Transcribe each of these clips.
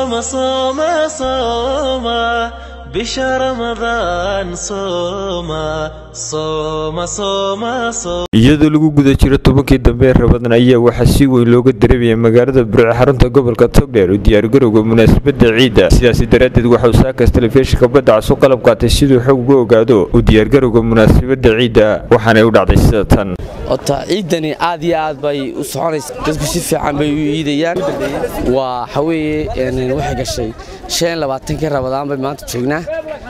صوم صوم صوم بشهر رمضان صوم صوم صوم صوم iyadoo lagu guda jiro tobankii dambe ee rabadan ayaa waxaa si weyn looga dareemayay magaalada burco xarunta gobolka togdheer u diyaargarowga munaasabada ciidda sidaasi daraaddeed waxauu saakaas telefishinka badda casu qalab qaatay siduu xog uga ogaado u diyaargarowga munaasabada ciidda waxaanay u dhacday sida tan ota ciidani aad iyo aad bay u soconaysa dadku si fiican bay u iidayaan waa waxaweeye waxay gashay shan labaatankii rabadaan bay maanta joognaa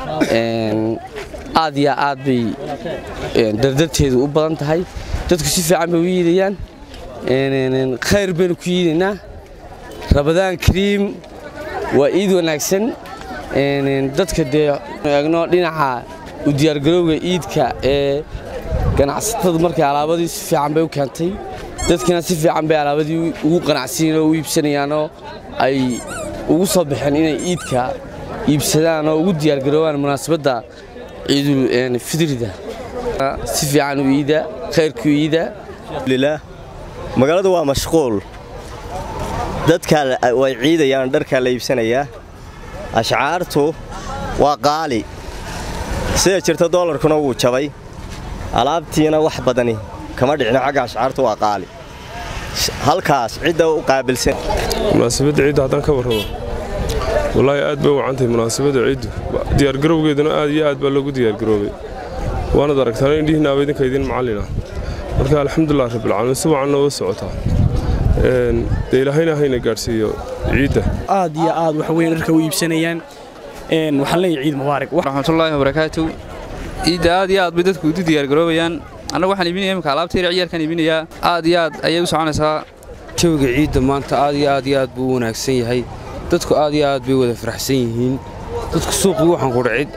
aad iyo aad bay dardarteedu u badan tahay dadku si fiican bay u iidayaan khayr baynu ku iidaynaa rabadaan kariim waa iid wanaagsan dadka dee eegno dhinaca u diyaargarowga iidka ee ganacsatadu markay alaabadii si fiican bay u keentay dadkina si fiican bay alaabadii ugu qanacsiin oo u iibsanayaanoo ay ugu soo baxeen inay iidka iibsadaan oo ugu diyaargaroobaan munaasabadda ciidul fidrida si fiican u iida khayrku iida magaaladu waa mashquul dadka way ciidayaan dharkaa la iibsanayaa ashcaartu waa qaali sida jirta doolarkuna wuu jabay alaabtiina wax badani kama dhicno xagga ashcaartu waa qaali halkaas cidda u qaabilsan munaasabadda ciidda haddaan ka warramo wallaahi aad bay u wacantahay munaasabadda ciiddu diyaargarowgeeduna aad iyo aad baa loogu diyaargaroobay waanad aragtaan indhihiinaaba idinka idin macallina marka alxamdulilah rabbilcaalamiin si wacan nooga socotaa dee ilaahayna hayna gaadhsiiyo ciidda aad iyo aad wax weyn dharka u iibsanayaan waxaan leeyahay ciid mubaarak raxmatullaahi wabarakaatu ciidda aad iyo aad bay dadku udu diyaargaroobayaan annagu waxaan iibinaya imika alaabta yar ciyaalkaan iibinayaa aad iyo aad ayay u soconaysaa jawiga ciidda maanta aad iyo aad iyo aad buu u wanaagsan yahay dadku aad iyo aad bay wada faraxsan yihiin dadku suuqii waxaan ku dhacid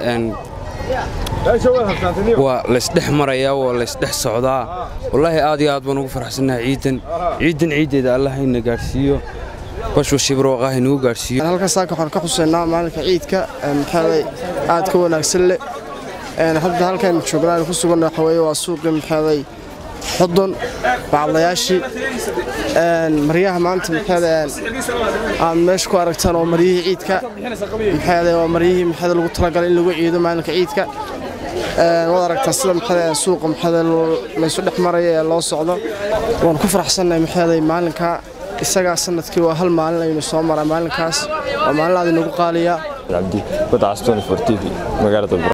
waa laysdhex marayaa waa laysdhex socdaa wallaahi aad iyo aad baan ugu faraxsannahay ciiddan ciiddan ciiddeeda allah hayna gaadhsiiyo bashwashibroqah nagu gaadhsiiyo halkaas saaka waxaan ka xuseynaa maalinka ciidka maxaaday aad ka wanaagsan leh hadda halkan joognaan ku sugan waxa weeye waa suuqii maxaaday xudun bacadlayaashii maryaha maanta maxaaday aad meesha ku aragtaan oo maryihii ciidka maxaaday waa maryihii maxaaday lagu talagalay in lagu ciido maalinka ciidka waad aragtaa sida maxaaday suuqa maxaaday laysu dhex maraya ee loo socdo waan ku faraxsannahay maxaaday maalinka isagaa sanadkii waa hal maalin aynu soo maraa maalinkaas waa maalin aad inagu qaaliyaa cabdi badcas tv magaalada